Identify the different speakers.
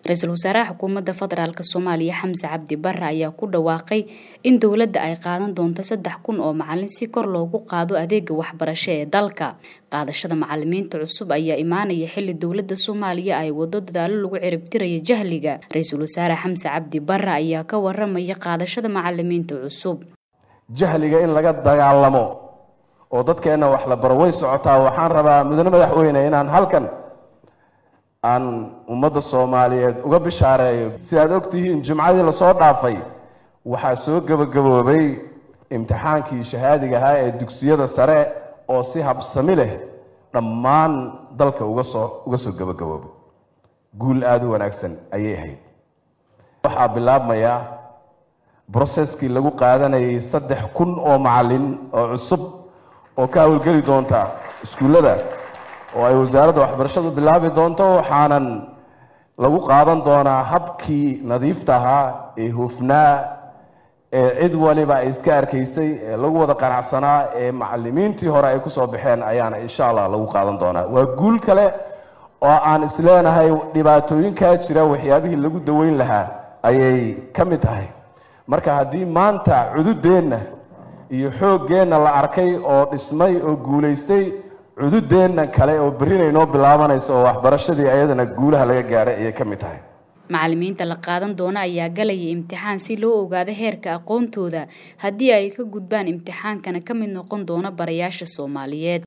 Speaker 1: ra-iisul wasaaraha xukuumadda federaalk soomaaliya xamse cabdi bare ayaa ku dhawaaqay in dowladda ay qaadan doonto saddex kun oo macalin si kor loogu qaado adeega waxbarasho ee dalka qaadashada macalimiinta cusub ayaa imaanaya xili dowladda soomaaliya ay wado dadaalo lagu ciribtiraya jahliga ra-iisul wasaare xamse cabdi bare ayaa ka waramaya qaadashada macalimiinta cusub
Speaker 2: jahliga in laga dagaalamo oo dadkeenna wax la baro way socotaa waxaan rabaa mudane madaxweyne inaan halkan aan ummadda soomaaliyeed uga bishaareeyo sidaad ogtihiin jimcadii lasoo dhaafay waxaa soo gebagaboobay imtixaankii shahaadiga ahaa ee dugsiyada sare oo si habsami leh dhammaan dalka uga soo uga soo gebagaboobay guul aada u wanaagsan ayay ahayd waxaa bilaabmaya broseskii lagu qaadanayay saddex kun oo macalin oo cusub oo ka hawlgeli doonta iskuullada oo ay wasaaradda waxbarashadu bilaabi doonto waxaanan lagu qaadan doonaa habkii nadiifta ahaa ee hufnaa ee cid waliba ay iska arkaysay ee lagu wada qanacsanaa ee macalimiintii hore ay kusoo baxeen ayaana insha allah lagu qaadan doonaa waa guul kale oo aan isleenahay dhibaatooyinkaa jira waxyaabihii lagu daweyn lahaa ayay ka mid tahay marka haddii maanta cududeenna iyo xooggeenna la arkay oo dhismay oo guulaystay cududeenna kale oo berrinay noo bilaabanayso oo waxbarashadii ayadana guulaha laga gaaray ayay ka mid tahay
Speaker 1: macalimiinta la qaadan doona ayaa galaya imtixaan si loo ogaado heerka aqoontooda haddii ay ka gudbaan imtixaankana ka mid noqon doona barayaasha soomaaliyeed